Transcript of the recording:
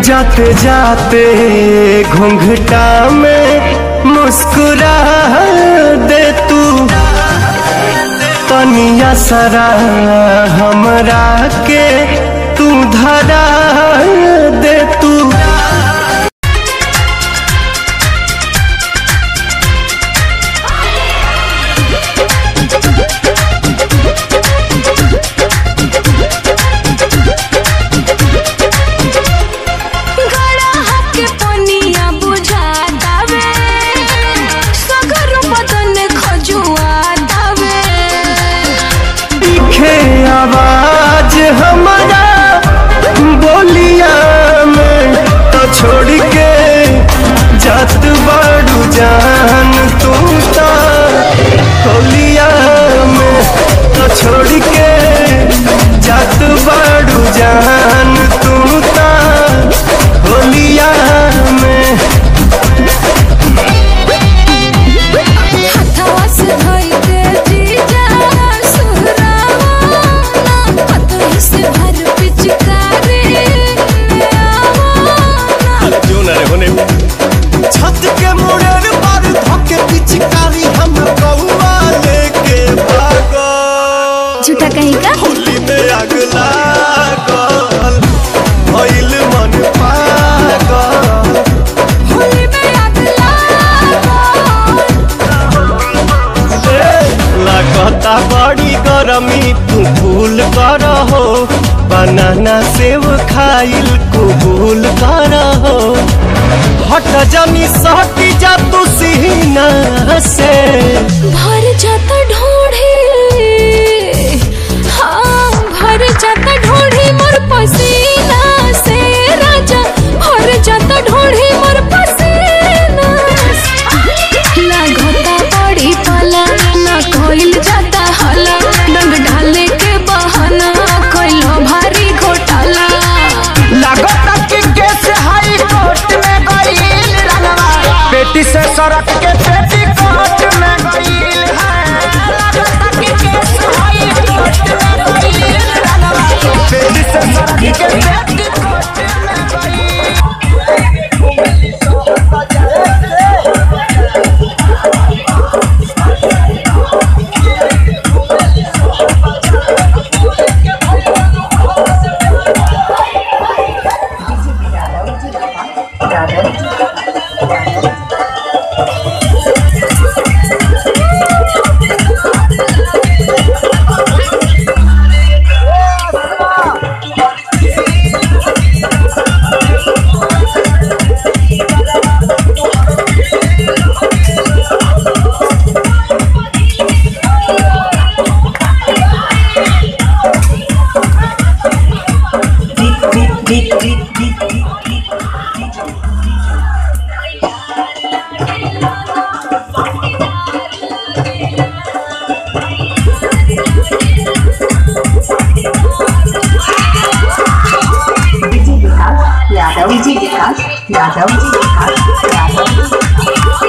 जाते जाते घूंघटा में मुस्कुरा दे तू तनिया सरा हमरा के तू धरा दे तू गड़ा हके पनिया बुझातावे सगर बदन खजुआतावे दिखे आवाज हमारा बोलिया में तो छोड़ के जात बाड़ू जान तू ता होलिया में तो छोड़ के जात बाड़ू जान तू ता होलिया में हथवा से धोई के जीजा सुहरावा हथवा से भर पिचकारी आवा क्यों ना रे होने छत के मुड़ेर पर धोके पिचकारी हम कौआ लेके भागो झूठा कहीं का होली में आग लागल भइल मन पागल होली में आग लागल लागता बड़ी गरमी तू फूल कर हो बनाना सेव खाइल कबूल कर हो हट जमी सहटी जा तू सीना से भर जाता ढोढ़ी हाँ भर जाता ढोढ़ी मोर पसीना से राजा भर जाता ढोढ़ी मोर पसीना से। लागता बड़ी पाला ना कोइल जाता हाला डंग ढाले के बहाना कोइलो भारी घोटाला लागता कि केस हाई कोर्ट में गईल रंगवा पेटी से सड़क के पेटी कोर्ट में गईल है लागता कि केस हाई कोर्ट में गईल रंगवा पेटी से सड़क के पेटी कोर्ट में गईल विजय विकास यादव विजय विकास यादव विजय विकास यादव